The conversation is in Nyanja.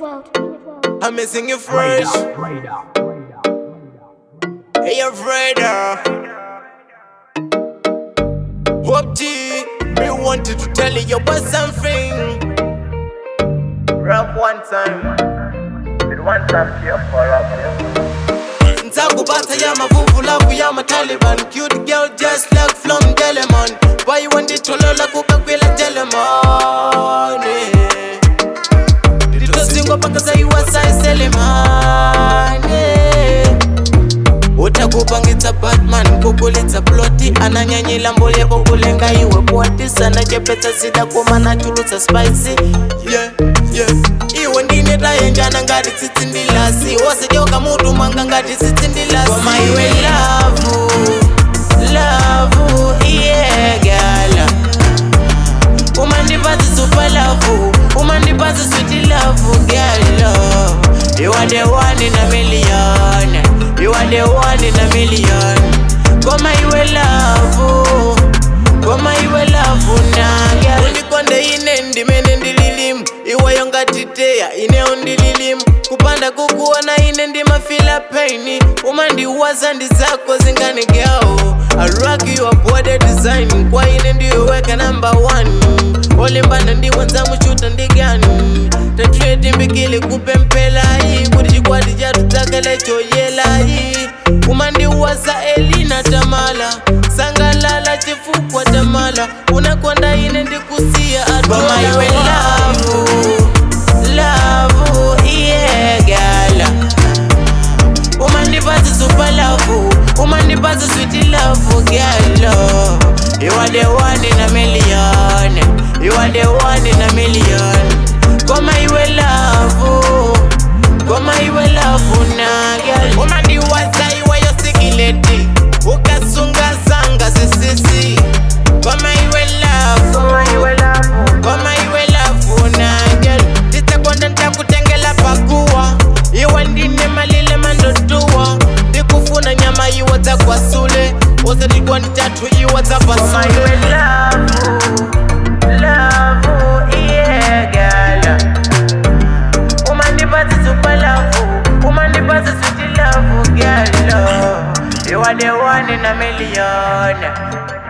I'm missing you fresh. Hey, you're Freda. Hope G, me wanted to tell you about something. Rap one time. With one time here for rap. Ntakubata ya mavuvu lavu ya mataliban Cute girl just like from Delemon Why you want it to lola kukakwila Delemon Ditosingwa paka saiwa sai Selemani utakupangitsa batman kukulitsa ploti ananyanyila mbulye kukulenga iwe poti sana chepetsa sida kumana chulutsa spicy yeah, yeah. iwe ndine tayenjana ngati tsitsindilasi wosejoka mutu mwanga ngati tsitsindilasi koma iwe lavu lavu iyegala umandipatsi super lavu umandipatsi sweet lavu galo you are the one in a million You are the one in a million Koma iwe lavu Koma iwe lavu na girl Unikonde ine ndimene ndililimu Iwe yongatiteya ine undililimu Kupanda kukuona ine ndimafila paini Umandiwaza ndi zako zinganigao I rock you up what a design Kwa ine ndiweka number one Olimbana ndiwenza muchuta ndigani tatredi mbikili kupempelayi kuti chikwati chatutakele choyelayi umandiwasa elina tamala sangalala chifukwa tamala unakonda ine ndikusiya atoma iwe lavu lavu iyegala umandipatsi super lavu umandipatsi sweet lavu galo you are the one in a million you are the one in a million koma iwe lavu koma iwe lavu na girl umandiwaza iwe yosikileti ukasunga zanga sisisi koma iwe lavu koma iwe lavu na girl titakonda ntakutengela pakuwa iwe ndine malile mandotuwa ndikufuna nyama iwe dzakwasule usatikwa nditatu iwe dzapasule Love, yeah, girl. Umandipatsi super love, umandipatsi sweet love, girl. You are the one in a million.